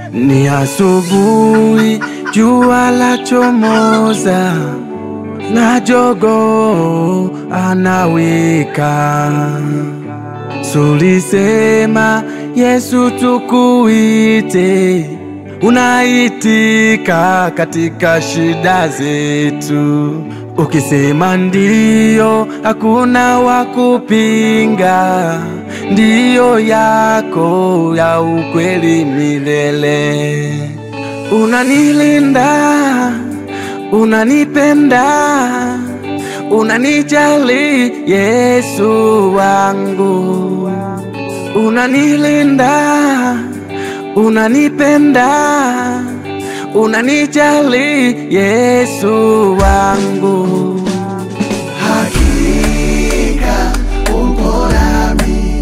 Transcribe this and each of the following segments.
Ni asubuhi, jua la chomoza na jogo anawika. Sulisema Yesu tukuite, unaitika katika shida zetu. Ukisema ndiyo, hakuna wa kupinga, ndiyo yako ya ukweli milele. Unanilinda, unanipenda, unanijali Yesu wangu, unanilinda, unanipenda, unanijali Yesu wangu. Hakika upo nami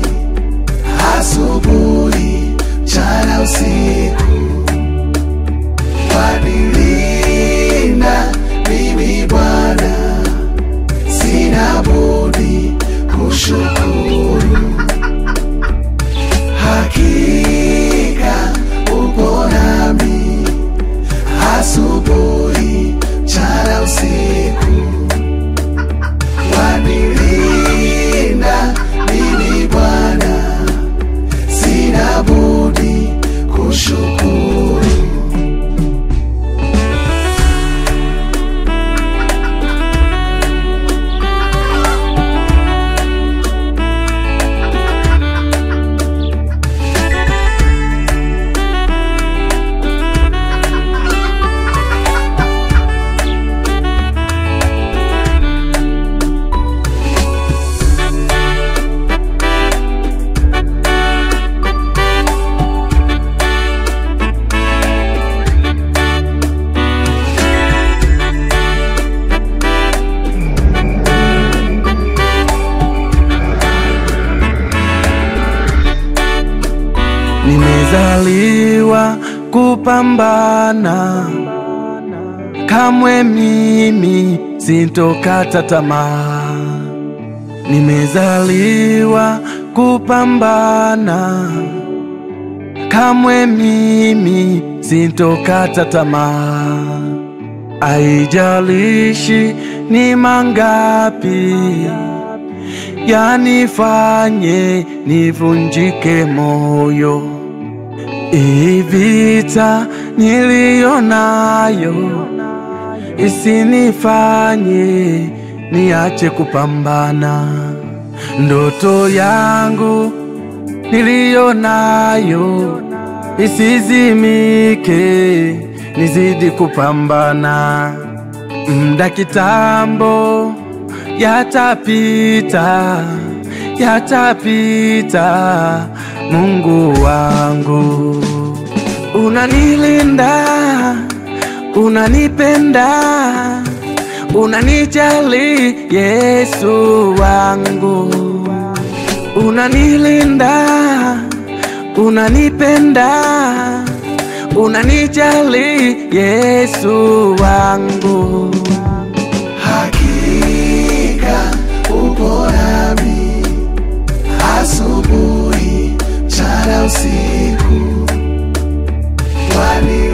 asubuhi, mchana, usiku, wanilinda mimi Bwana, sina budi kushukuru. Hakika upo nami asubuhi, mchana, usiku wanilinda mimi Bwana, sina budi kushukuru. Nimezaliwa kupambana, kamwe mimi sintokata tamaa. Nimezaliwa kupambana, kamwe mimi sintokata tamaa. Aijalishi ni mangapi yanifanye nivunjike moyo. Hii vita niliyo nayo isinifanye niache kupambana. Ndoto yangu niliyo nayo isizimike, nizidi kupambana. Mda kitambo yatapita, yatapita, Mungu wangu, unanilinda, unanipenda, unanijali Yesu wangu, unanilinda, unanipenda, unanijali Yesu wangu. Hakika upo nami asubuhi, mchana, usiku, wani